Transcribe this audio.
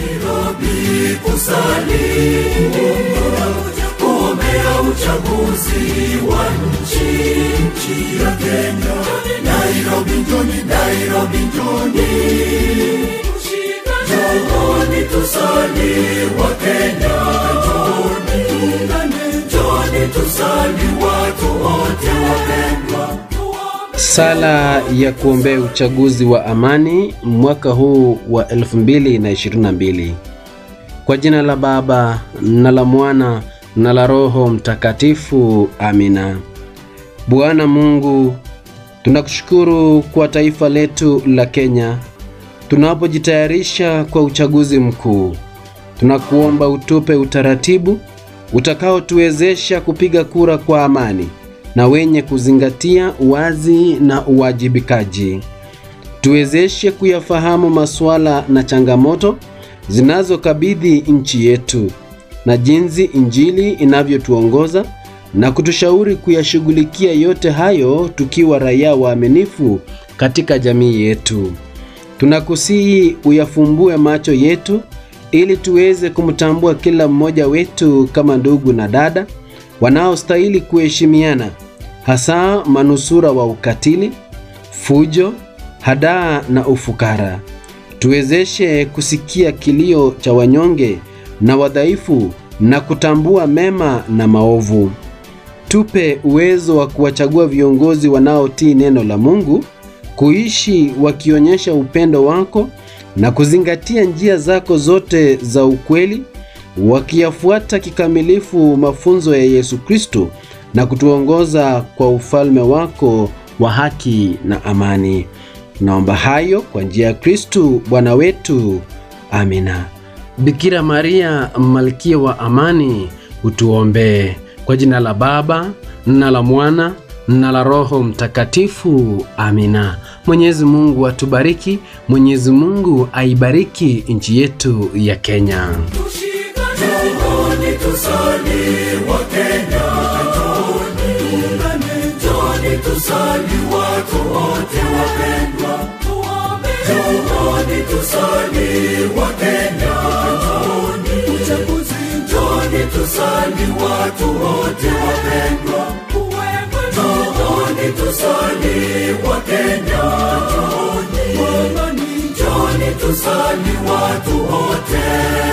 Nairobi kusali kuombea uchaguzi wa nchi nchi ya Kenya. Nairobi njoni, Nairobi njoni, njoni tusali wa Kenya, njoni njoni tusali watu wote wapendwa. Sala ya kuombea uchaguzi wa amani mwaka huu wa 2022. Kwa jina la Baba na la Mwana na la Roho Mtakatifu. Amina. Bwana Mungu, tunakushukuru kwa taifa letu la Kenya tunapojitayarisha kwa uchaguzi mkuu. Tunakuomba utupe utaratibu utakaotuwezesha kupiga kura kwa amani na wenye kuzingatia uwazi na uwajibikaji. Tuwezeshe kuyafahamu masuala na changamoto zinazokabidhi nchi yetu na jinsi Injili inavyotuongoza na kutushauri kuyashughulikia yote hayo tukiwa raia waaminifu katika jamii yetu. Tunakusihi uyafumbue macho yetu ili tuweze kumtambua kila mmoja wetu kama ndugu na dada wanaostahili kuheshimiana, hasa manusura wa ukatili, fujo, hadaa na ufukara. Tuwezeshe kusikia kilio cha wanyonge na wadhaifu na kutambua mema na maovu. Tupe uwezo wa kuwachagua viongozi wanaotii neno la Mungu, kuishi wakionyesha upendo wako na kuzingatia njia zako zote za ukweli, wakiyafuata kikamilifu mafunzo ya Yesu Kristo na kutuongoza kwa ufalme wako wa haki na amani. Naomba hayo kwa njia ya Kristo Bwana wetu. Amina. Bikira Maria, malkia wa amani, utuombee. Kwa jina la Baba na la Mwana na la Roho Mtakatifu. Amina. Mwenyezi Mungu atubariki. Mwenyezi Mungu aibariki nchi yetu ya Kenya. Njoni tusali wa Kenya, njoni njoni tusali watu wote wapendwa, njoni tusali wa Kenya, njoni uchaguzi, njoni tusali watu wote wapendwa, njoni tusali wa Kenya, njoni njoni tusali watu wote